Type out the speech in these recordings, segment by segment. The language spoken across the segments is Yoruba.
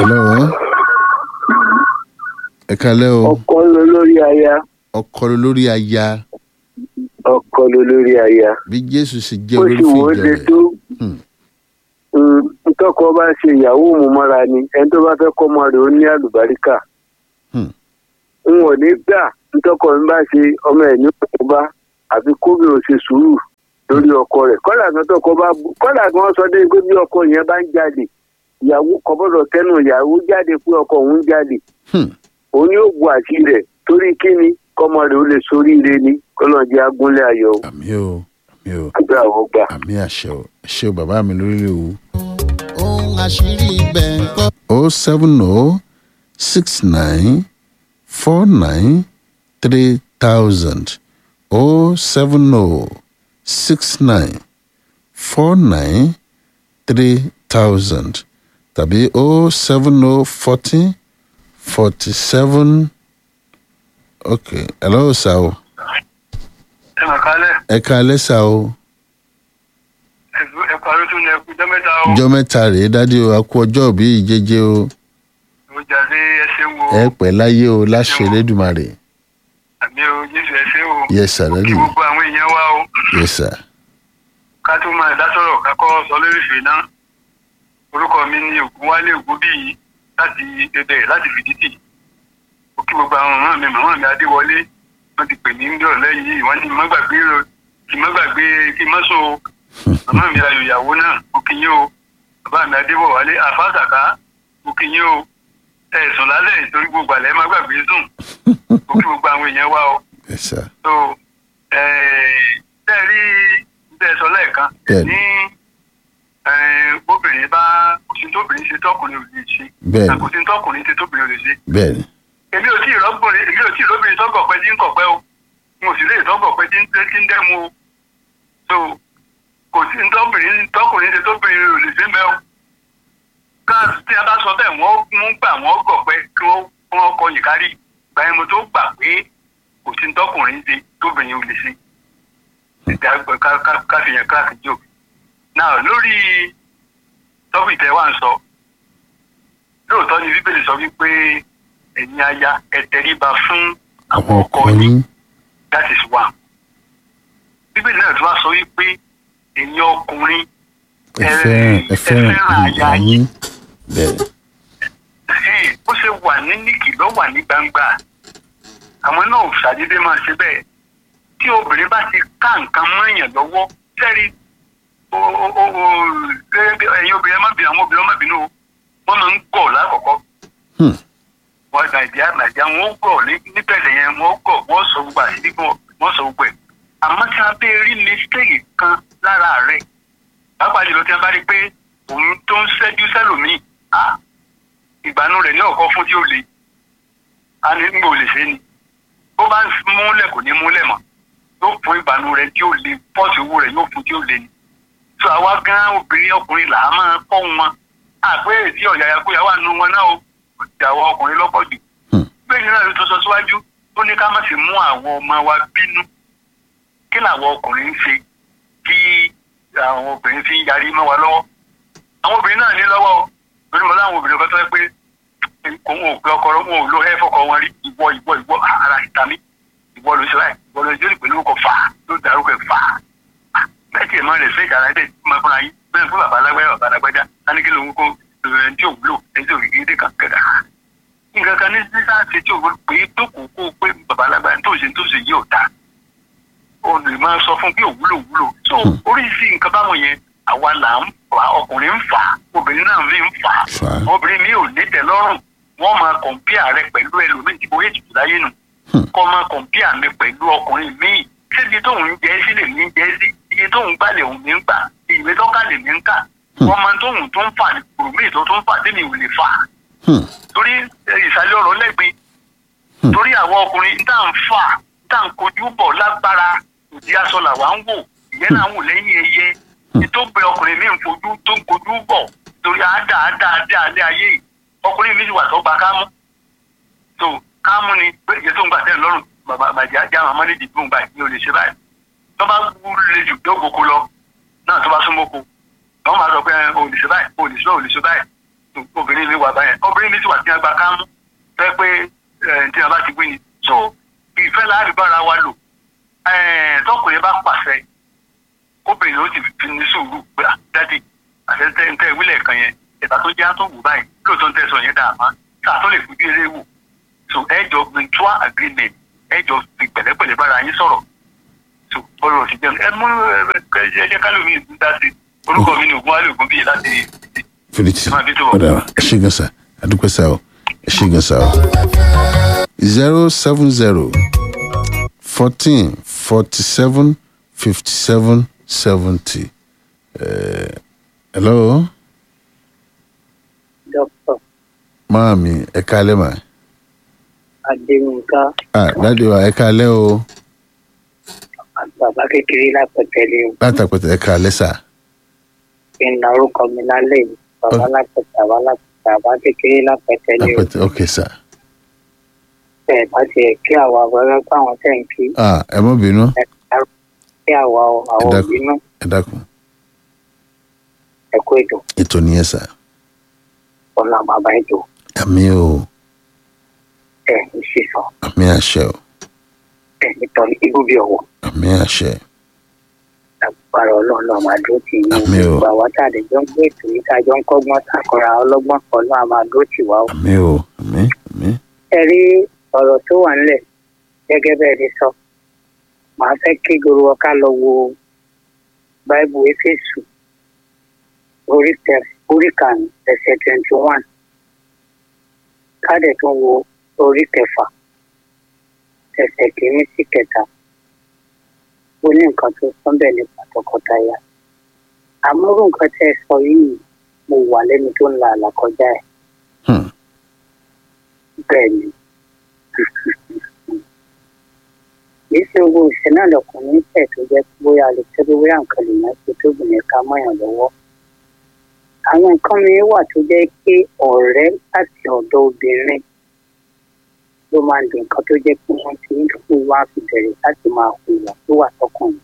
hello ẹ kalẹ́ o ọkọ ló lórí aya ọkọ ló lórí aya ọkọ ló lórí aya bí jésù sì jẹ́ bó olórí ti wò ó fìjà le rẹ̀ tó Hmm. mm, ntọ́kọ bá ṣe ìyàwó mu mọ́ra ni ẹni tó bá fẹ́ kọ́ ọmọ rẹ̀ ó ní àlùbáríkà Hmm. n ò ní gbà ntọ́kọ mi bá ṣe ọmọ ẹ̀ ní òkú bá àfi kóbi ò ṣe sùúrù lórí ọkọ rẹ̀ kọ́là kan tọ́kọ bá bu kọ́là kan sọ dé pé bí ọkọ yẹn bá ń jalè ìyàwó kò gbọ́dọ̀ tẹnu ìyàwó jáde pé ọkọ òun ń jalè Hmm. òun yóò bu àṣírí rẹ̀ torí kíni kọ́mọ rẹ̀ ó lè soríire ni kọ́lọ́ọ̀dì agúnlẹ̀ ayọ̀ àmì o àmì o àgbà àwọn gbà. àmì àṣẹ o ẹ ṣé o bàbá mi lórí o ohun àṣírí ibẹ̀ ń kọ́. o seven o six nine four nine three thousand o seven o six nine four nine three thousand tàbí o seven o forty forty seven okay hello sir o ẹ mà kálẹ̀ ẹ káalẹ́ sir o ẹ parí tún ẹ kú jọ́mẹ́ta o ọjọ́ mẹ́ta rèé dádì o a kú ọjọ́ òbí ìjẹjẹ o mo jáde ẹsẹ̀ wo ẹ pẹ́ láyé o láṣẹ Elédùmarè àmì o jésù ẹsẹ̀ o yes sir kí dádì gbogbo àwọn èèyàn wá o yes sir ká tó máa dá sọ̀rọ̀ ká kọ́ sọ lórí ìfẹ́ náà orúkọ mi ní ògúnwálé ògúnbíyì láti ẹbẹ̀ láti fìdítì ó kí gbogbo àwọn màmá mi màmá mi adéwọlé wọ́n ti pè mí ń dọ̀rọ̀ lẹ́yìn wọ́n ní má gbàgbé o kí má gbàgbé kí má sọ o màmá mi ayò ìyàwó náà ó kí yín o bàbá mi adébọ̀wálé àfáàsàká ó kí yín o ẹ̀sùn lálẹ́ ìtorí gbogbo àlẹ́ má gbàgbé sùn ó kí gbogbo àwọn èèyàn wá o yes sir so tẹ́ rí bẹ́ẹ̀ sọ lẹ́ẹ̀kan Bẹ́ẹ̀ni. ní eh, bóbìnrin bá kò sí tóbìnrin ṣe tọkùnrin ò lè ṣe Bẹ́ẹ̀ni. kò sí tọkùnrin ṣe tóbìnrin ò lè ṣe bẹ́ẹ̀ni èmi ò tí ì rọ́gbọ̀nrin èmi ò tí ì róbìnrin tọ́gọ̀pẹ́ tí ń kọ̀pẹ́ o mo sì lè tọ́gọ̀pẹ́ tí ń tẹ́ tí ń dẹ́mu o so kò sí tọkùnrin tọkùnrin ṣe tóbìnrin ò lè ṣe mẹ́ o ká tí a bá sọ bẹ́ẹ̀ wọ́n mú gbà wọ́n gọ̀pẹ́ kí wọ́n wọ́n kọ yìí kárí gbà yẹn mo tó gbà pé kò sí tọkùnrin ṣe tóbìnrin ò lè ṣe ìdá ká ká- ká fi yẹn kíláàsì jò náà lórí tọ́pì tẹ́ wà ń sọ lóòótọ́ ni bíbélì sọ wípé ẹ̀yin aya ẹ tẹríba fún àwọn ọkọ yín that is one bíbélì náà tún wá sọ wípé ẹ̀yin ọkùnrin ẹ fẹ́ràn ẹ fẹ́ràn ìyá yín bẹ́ẹ̀ni Ẹ̀hẹ́n, bó ṣe wà ní níkì ló wà ní gbangba àwọn náà ò ṣàdédé máa ṣe bẹ́ẹ̀ tí obìnrin bá ti ká nǹkan mọ́yàn lọ́wọ́ sẹ́rí o- o- o- o- gẹ́gẹ́ bí ẹ̀yin obìnrin ẹ má bínú àwọn obìnrin ẹ má bínú o wọ́n máa ń gọ̀ lákọ̀ọ́kọ́ Hmm. wọ́n nàìjíríà nàìjíríà wọ́n gọ̀ ní- níbẹ̀rẹ̀ yẹn wọ́n gọ̀ wọ́n sọ gbogbo àṣírí gbọ́ wọ́n sọ gbogbo ẹ̀ àmọ́ tí a bẹ́ rí mistake kan lára rẹ̀ pàápàá jùlọ tí a bá rí pé òun tó ń ṣẹ́jú sẹ́lòmíì á ìgbàanú rẹ̀ ní ọ̀kọ́ fún tí ó le a ní ń gbò lè ṣe ni bó bá ń múlẹ̀ kò ní múlẹ̀ mọ́ yóò fún ìgbàanú rẹ̀ tí ó le pọ́ọ̀sì owó rẹ̀ yóò fún tí ó le ni tó àwa gan obìnrin ọkùnrin là á máa kọ́ wọn àpé èdè ọ̀yàyà kóyà wà nù wọn náà o ìyàwó ọkùnrin lọ́pọ̀ jù Hmm. bẹ́ẹ̀ ni náà ló tó sọ síwájú ó ní ká má sì mú àwọn ọmọ wa bínú kí làwọn ọkùnrin ń ṣe kí àwọn obìnrin fi ń yarí mọ́ wa lọ́wọ́ àwọn obìnrin náà ní lọ́wọ́ o lórí mọ́ láwọn obìnrin kan tó yẹ pé kò wọn ò pé ọkọ wọn ò lo ẹ fọkọ wọn rí ìwọ ìwọ ìwọ ara ìta mi ìwọ ló ṣe báyìí ìwọ ló ṣe lè pẹ̀lú ọkọ̀ fà á ló dárúkọ ẹ̀ fà á bẹ́ẹ̀ tí ẹ̀ máa rẹ̀ fẹ́ ìdára ẹ̀ máa fúnra yín bẹ́ẹ̀ fún bàbá alágbáyà bàbá alágbájá láníkí lòun kó ẹni tí ò wúlò ẹni tí ò rí gidi kan kẹ̀dà nǹkan kan ní sísá ṣe tí ò wúlò pé dókòó kó pé bàbá alágbáyà tó ṣe tó ṣe yìí ò dáa o lè máa sọ fún pé òwúlò wúlò so oríṣi nǹkan báwọn yẹn àwa là ń fà á ọkùnrin ń fà á obìnrin náà mi ń fà á Fà á. obìnrin mi ò ní tẹ́lọ́rùn wọ́n máa kọ̀ǹpíà rẹ pẹ̀lú ẹlòmíì tí bóyá ètùtù láyé nù Hmm. kọ́ máa kọ̀ǹpíà mi pẹ̀lú ọkùnrin míì síbi tóun ń jẹ́ sí lè ní jẹ́ sí iye tóun gbà lè òun ní gbà ìwé tó kà lè ní kà wọ́n máa tóun tó ń fà kùrùmí tó tó ń fà tẹ́mi ò lè fà Hmm. torí eh, ìsàlẹ̀ ọ̀rọ̀ lẹ́gbẹ̀ẹ́ Hmm. torí àwọn ọkùnrin tá à ń fà tá à ń kojú bọ̀ lágbára òdi aṣọ làwa ń wò ìyẹn náà ń wò lẹ́yìn ẹyẹ ìtòbẹ ọkùnrin mi ń fojú tó ń kojú bọ̀ torí àádá àádá àádá alẹ́ ayé yìí ọkùnrin mi ti wà tó gba kámú tó kámú ni pé ìyẹn tó ń gbà tẹ́ lọ́rùn bàbá bàjẹ́ ajá àwọn ọmọdé dìbò ń gbà ní olè ṣe báyìí tó bá wúlé jù tó gboko lọ náà tó bá súnmọ́ ko àwọn máa sọ pé olè ṣe báyìí olè ṣe báyìí olè ṣe báyìí obìnrin mi wà báyẹn obìnrin mi sì wà tí wọn gba kámú fẹ́ pé ẹ̀ tí wọn bá ti gbé ni so ìfẹ́ láàrin bára wa lò ẹ̀ tọkùnrin bá pàṣẹ obìnrin ló ti fi ní sùúrù pé ah, dádì àtẹ̀tẹ̀ ń tẹ́ ìwílẹ̀ kan yẹn ìta tó jẹ́ àtúnwò báyìí lóòótọ́ ń tẹ̀sán yẹn dàmá sáà tó lè fi bí eré wò so ẹ jọ mutual agreement ẹ jọ fi pẹ̀lẹ́pẹ̀lẹ́ bára yín sọ̀rọ̀ so ọ̀rọ̀ sì jẹun ẹ mú ẹ jẹ́ kálómi ìdún dá sí orúkọ mi ni ògùn wálé ògùn bíyì láti fìrìtì Ẹ máa bí tó wọ̀. ọ̀dà ẹ ṣe gan sa àdúpẹ́ sa o ẹ ṣe gan sa o. zero seven zero fourteen forty seven fifty seven seventy. hello dókítà maami ẹ kálẹ́ mà. adéyínká ah dáàdi wa ẹ kálẹ́ o bàbá kékeré lápẹtẹlẹ látàpẹ̀tẹ̀ ẹ kálẹ́ sà. kí n na orúkọ mi lálẹ́ yìí bàbá lápẹtẹ àbá lápẹtẹ àbá kékeré lápẹtẹlẹ lápẹ̀tẹ̀ ok sà. ẹ bá tiẹ̀ kí àwa wẹrẹ pé àwọn tẹ̀ ń kí ah ẹ mọ̀ bínú ẹ dárò kí àwa o, àwọn dákun. òbí náà ẹ dákun ẹ kó ètò ètò nìyẹn sà. ọ̀nà bàbá ètò àmì o ẹ ń sísọ àmì àṣẹ o ẹ nítorí ibú bí ọwọ́ àmì àṣẹ agbára ọlọ́run náà máa dúró tì yín Àmín o. gbogbo àwọn tá a lè jọ ń gbé ètò yìí tá a jọ ń kọ́gbọ́n takọ̀ra ọlọ́gbọ́n kan náà máa dúró tì wá o. àmì o àmì àmì ẹ rí ọ̀rọ̀ tó wà nílẹ̀ gẹ́gẹ́ bẹ́ẹ̀ ni sọ màá fẹ́ kí gbogbo ọ̀ká lọ wo báìbù éfésù orí tẹ- orí karùn-ún ẹsẹ̀ twenty one káàdẹ̀ tó wo orí kẹfà ẹsẹ̀ kìíní sí kẹta ó ní nǹkan tó sọ́n bẹ́ẹ̀ nípa tọkọtaya àmọ́rò nǹkan tẹ́ ẹ sọ yìí mo wà lẹ́nu tó ń la àlàkọjá ẹ̀ Hmm. bẹ́ẹ̀ ni kìí ṣe owó ìṣẹ́ náà lọkùnrin tẹ̀ tó jẹ́ pé bóyá lè tẹ́ pé bóyá nǹkan lè máa ṣe tóbìnrin ká mọ́yàn lọ́wọ́. àwọn nǹkan mi wà tó jẹ́ pé ọ̀rẹ́ láti ọ̀dọ̀ obìnrin ló máa ń di nǹkan tó jẹ́ pé wọ́n ti ń fún wa fi bẹ̀rẹ̀ láti máa hùwà tó wà tọkùnrin.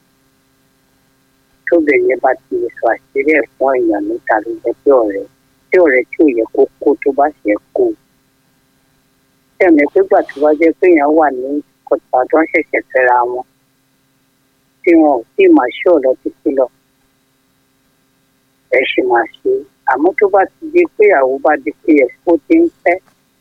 tóbìnrin bá ti lè sọ àṣírí ẹ̀ fún èèyàn níta ló jẹ́ pé ọ̀rẹ́ tí ọ̀rẹ́ tí ò yẹ kó kó tó bá ṣe kó tẹ̀mí pé gbà tó bá jẹ́ pé èèyàn wà ní kọ̀tà tó ń ṣẹ̀ṣẹ̀ fẹ́ra wọn tí wọn ò sì máa ṣe ọ̀lọ́ títí lọ ẹ ṣì máa ṣe àmọ́ tó bá ti di pé ìyàwó bá di pé ẹ̀ ó ti ń fẹ́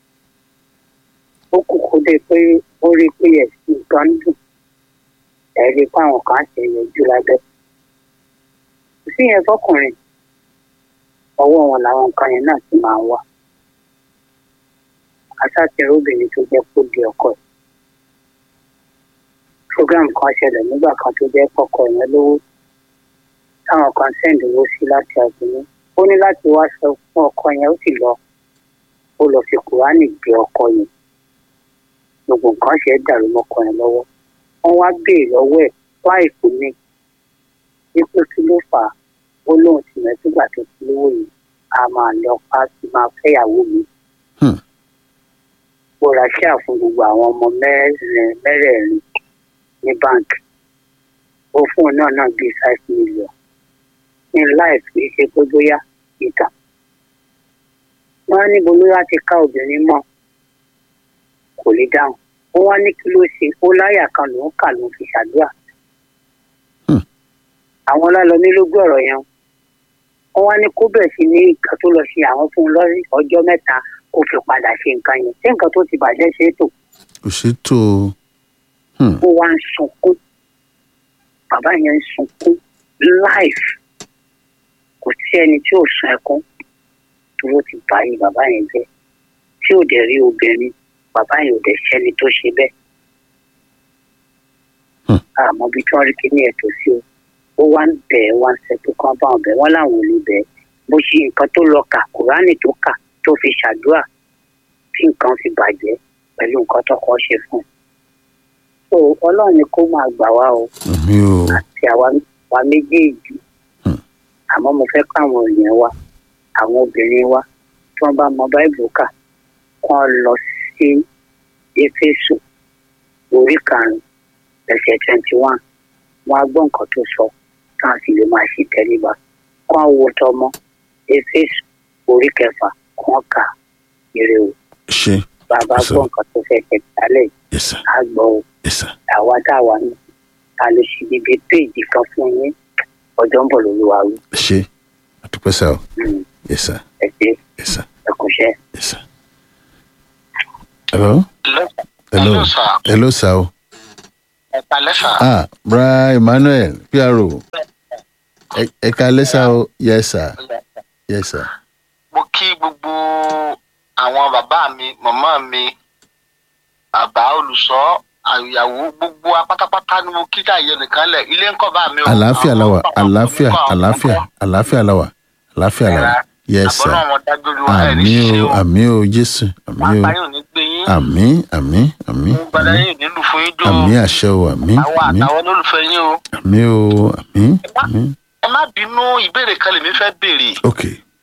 ó kù kó dé pé ó rí pé ẹ̀ sì nǹkan ń dùn ẹ̀ rí pé àwọn kan ṣe yọjú lábẹ́ kò sí yẹn fọkùnrin ọwọ́ wọn làwọn nǹkan yẹn náà ti máa ń wà aṣáàtìrì obìnrin tó jẹ́ kó di ọkọ ẹ̀. program kan ṣẹlẹ̀ nígbà kan tó jẹ́ kọ́kọ́ yẹn lówó táwọn kan sẹ́ǹdì owó sí láti àgbẹ̀mí ó ní láti wá sọ fún ọkọ yẹn ó sì lọ ó lọ fi kùránì gbé ọkọ yẹn gbogbo nǹkan ṣe é dàrú mọ́kọ yẹn lọ́wọ́ wọ́n wá béèrè lọ́wọ́ ẹ̀ láìpẹ́ ní wípé kí ló fà á ó lóun ti mẹ́tìgbà tó ti lówó yìí a máa lọ pa á sí máa fẹ́yàwó mi ó ra ṣíà fún gbogbo àwọn ọmọ mẹ́rin mẹ́rẹ̀ẹ̀rin ní báńkì ó fún un náà náà bíi five million ní life kì í ṣe pé bóyá ìtàn wọ́n á níbo ló láti ká obìnrin mọ́ kò lè dáhùn ó wá ní kí ló ṣe ó láyà kan lòún kà lòún fi ṣàdúrà àwọn ọlọ́lọ́mí ló gbọ́ ọ̀rọ̀ yẹn wọ́n wá ní kó bẹ̀ sí ní nǹkan tó lọ ṣe àwọn fún un lọ́rí ọjọ́ mẹ́ta kó fi padà ṣe nǹkan yẹn ṣé nǹkan tó ti bàjẹ́ ṣe é tò kò ṣètò ó wá ń sunkún bàbá yẹn ń sunkún life kò sí ẹni tí ò sun ẹkún dúró ti báyìí bàbá yẹn jẹ́ tí ò dẹ̀ rí obìnrin bàbá yẹn ò dẹ̀ ṣẹ́ni tó ṣe bẹ́ẹ̀ àmọ́ bí tí wọ́n rí kíní ẹ̀ tó sí o ó wá ń bẹ̀ ẹ́ wá ń ṣètò kan bá wọn bẹ̀ wọ́n láwọn ò lè bẹ̀ ẹ́ bó ṣe nǹkan tó lọ kà kùránì tó kà tó fi ṣàdúrà tí nǹkan fi bàjẹ́ pẹ̀lú nǹkan tó kọ́ ṣe fún un. so ọlọ́run ni kó máa gbà wá o àmì o àti àwa wa méjèèjì Hmm. àmọ́ mo fẹ́ káwọn èèyàn wa àwọn obìnrin wa tí wọ́n bá mọ báìbù kà kán lọ sí éfésù orí karùn-ún ẹsẹ̀ twenty one wọn á gbọ́ nǹkan tó sọ táwọn sì lè máa ṣe tẹríba kán wo tọmọ éfésù orí kẹfà wọn kà ire o ṣe bàbá Yes, sir. gbọ́ nǹkan tó fẹ́ ṣe jálẹ̀ yes sir á gbọ́ o yes sir àwa tá a wà ní a lè ṣe bíbí péèjì kan fún yín ọjọ́ ń bọ̀ lórí wa wí ṣe àdúpẹ́ sá o Mm, yes sir ẹ ṣe yes sir ẹ kò ṣe. yes sir. hello hello hello sá o ẹ̀ka lẹ́sà ah bra emmanuel pro Ẹ- ẹ kalẹ́ sá o yes sir yes sir mo kí gbogbo àwọn bàbá mi màmá mi bàbá olùṣọ́ àyàwó gbogbo wa pátápátá ni mo kí káyé nìkan lẹ̀ ilé ńkọ́ bá mi o. àlàáfíà la wà Àwọn- àlàáfíà àwọn- àlàáfíà àlàáfíà la wà àlàáfíà la wà yes sir àbọ̀nà wọn dájú olúwa ẹ̀ ní àmì ṣíṣe o o. àmì o jésù àmì o pápá yóò ní gbé yín. àmì àmì àmì mo gbàdá àmì yín nílùú fún yín jò. àmì àṣẹ o àmì àwọn àmì àtàwọn olólùfẹ́ yín o. àmì o àmì àmì ẹ má bínú ìbéèrè kan lèmi fẹ́ béèrè. ok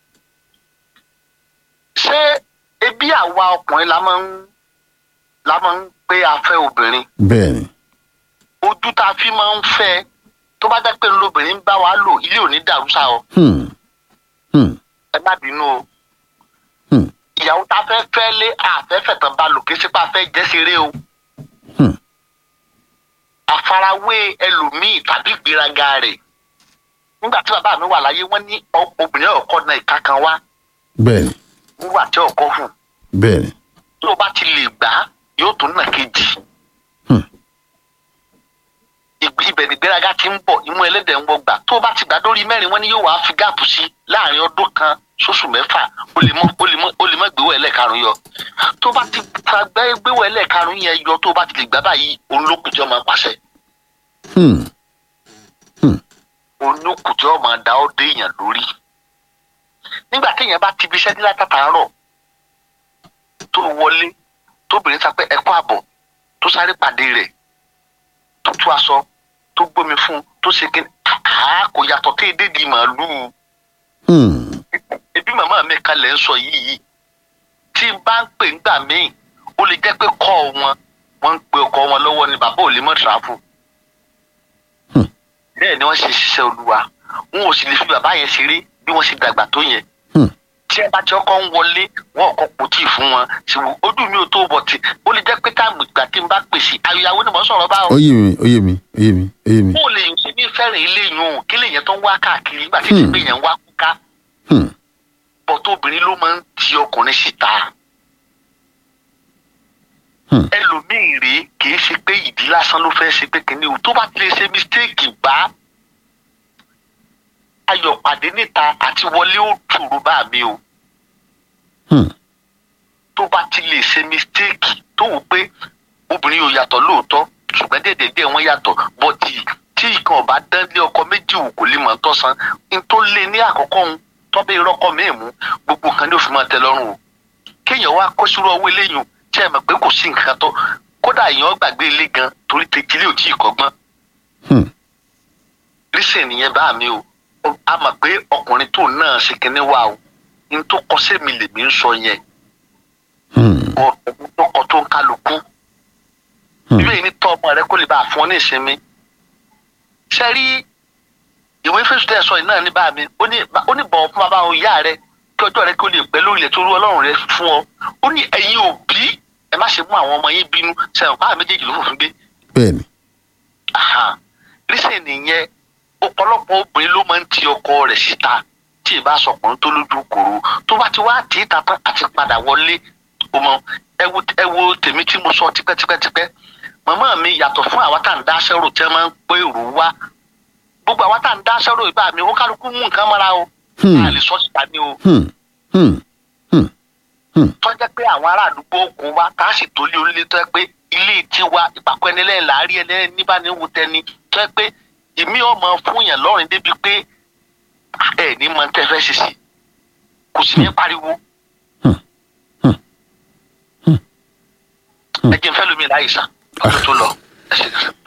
ṣé ebi àwa ọkùnrin la máa ń la máa ń pé a fẹ́ obìnrin bẹ́ẹ̀ ni ojú tá a fi máa ń fẹ́ tó bá jẹ́ pé lóbìnrin ń bá wa lò ilé ò ní dàrú sá o hmm hmm ẹ má bínú o hmm ìyàwó tá a fẹ́ fẹ́ lé àfẹ́fẹ́ tán bá lò kí sípà fẹ́ jẹ́ ṣeré o hmm àfarawé ẹlòmíì tàbí ìgbéraga rẹ̀ nígbà tí bàbá mi wà láyé wọ́n ní ọ- obìnrin ọkọ náà ìka kan wá bẹ́ẹ̀ ni nígbà tí ọkọ hù bẹ́ẹ̀ ni tó o bá ti lè gbà á yóò tún nà kejì hmm ìgbé ibẹ̀ ní gbéraga ti ń bọ̀ imú ẹlẹ́dẹ̀ ń wọgbà tó o bá ti gbà dórí mẹ́rin wọ́n ní yóò wá fi gáàpù sí láàrin ọdún kan sóṣù mẹ́fà ó lè mọ́ ó lè mọ́ ó lè mọ́ gbéwọ̀ ẹlẹ́karùn yọ tó o bá ti fa gbé- gbéwọ̀ ẹlẹ́karùn yẹn yọ tó o bá ti lè gbà báyìí òun ló kù tí ọmọ pàṣẹ hmm òun ló kù tí ọmọ dá ọ́ dé èèyàn lórí nígbà téèyàn bá ti fi iṣẹ́ nílá tàtàárọ̀ tó wọlé tóbìnrin sá pé ẹ̀kọ́ àbọ̀ tó sáré pàdé rẹ̀ tó tú aṣọ tó gbómi fún un tó ṣe kí àá kò yàtọ̀ tí èdè di màálùú hmm ebi màmá mi kalẹ̀ ń sọ yìí yìí tí n bá ń pè ńgbà míì ó lè jẹ́ pé kọ́ wọn wọ́n ń pe ọkọ wọn lọ́wọ́ ni bàbá ò lè mọ̀ tìráfù Hmm. bẹ́ẹ̀ ni wọ́n ṣe ṣiṣẹ́ olúwa wọn ò sì lè fi bàbá yẹn ṣeré bí wọ́n ṣe dàgbà tó yẹn hmm tí ẹ bá ti ọkọ ń wọlé wọn ọkọ kò tí ì fún wọn ṣùgbọ́n ojú mi ò tó bọ̀ tí ó lè jẹ́ pé táàmù ìgbà tí n bá pèsè àyàwó ni mò ń sọ̀rọ̀ bá ó yé mi ó yé mi ó yé mi ó yé mi bó lè ṣe ní fẹ́ràn ilé yìí o kí lè yẹn tó ń wá káàkiri nígbà tí Hmm. ìgbé yẹn ń wá kúká hmm bọ́tò obìnrin ló máa ń ti ọkùnrin síta. Hmm. ẹlòmíì rèé kì í ṣe pé ìdí lásán ló fẹ́ ṣe pé kìíní o tó bá ti lè ṣe mistake bá ayọ̀ pàdé níta àti wọlé ó tùrú bá mi o hmm tó bá ti lè ṣe mistake tó wù pé obìnrin yóò yàtọ̀ lóòótọ́ ṣùgbọ́n déédéé wọ́n yàtọ̀ bọ́tì tí ìkan ọba dán lé ọkọ méjì wò kò lè mọ̀ ń tọ́sán n tó lé ní àkọ́kọ́ ń tọ́bẹ̀ irọ́kọ míì mú gbogbo nǹkan ní òfin máa tẹ lọ́rùn o kéèyàn wá kó sírú ọwọ́ eléyìí tí ẹ mọ̀ pé kò sí nǹkan tó kódà èèyàn gbàgbé ilé gan torí tètè ò tí ì kọ́gbọ́n hmm lísìn nìyẹn bá mi o Ó- a mọ̀ pé ọkùnrin tó náà ṣe kinní wa o n tó kọ sẹ́mi lèmi ń sọ yẹn hmm ọ̀rọ̀ tó kọ tó ń kálukú hmm ìwé yìí ní tọ́ ọmọ rẹ kó lè bá a fún ọ ní ìsinmi ṣe rí ìwé fésùtẹ̀ sọ yìí náà ní bá mi ó ní ó ní bọ̀wọ̀ fún bàbá òun ìyá rẹ kí ọjọ́ rẹ kí ó lè pẹ́ lórí ilẹ̀ tó rú ọlọ́run rẹ fún ọ ó ní ẹ̀yin òbí ẹ má ṣe mú àwọn ọmọ yín bínú sẹ́wọ̀n pàrọ̀ méjèèjì ló fòfin gbé bẹ́ẹ̀ ni rísìn nìyẹn ọ̀pọ̀lọpọ̀ obìnrin ló máa ń ti ọkọ rẹ̀ síta tí ì bá sọkùnrin tó lójú kòrò tó bá ti wá tì í ta tán àti padà wọlé o mọ ẹ wo ẹ wo tèmi tí mo sọ tipẹ́tipẹ́tipẹ́ màmá mi yàtọ̀ fún àwa tá à ń dá aṣẹ́rò tí wọ́n máa ń pé èrò wá gbogbo àwa tá à ń dá aṣẹ́rò ìbá mi ó kálukú mú nǹkan mọ́ra o Hmm. a lè sọ síta ní o hmm hmm hmm tọ́jẹ́ pé àwọn ará àdúgbò kò wá tá a sì tó lé onílé tọ́ pé ilé tiwa ìpàkọ́ ẹni lẹ́yìn láàárí ẹni níbà ní wù tẹni tọ́ pé èmi ọmọ fún yàn lọ́rùn débi pé ẹ ní mọ tẹ́ fẹ́ ṣe sí kò sì ní pariwo. Hmm. Hmm. Hmm. ẹ jẹ́ n fẹ́ lómi láyé sá ọdún tó lọ ẹ ṣe kẹsàn-án.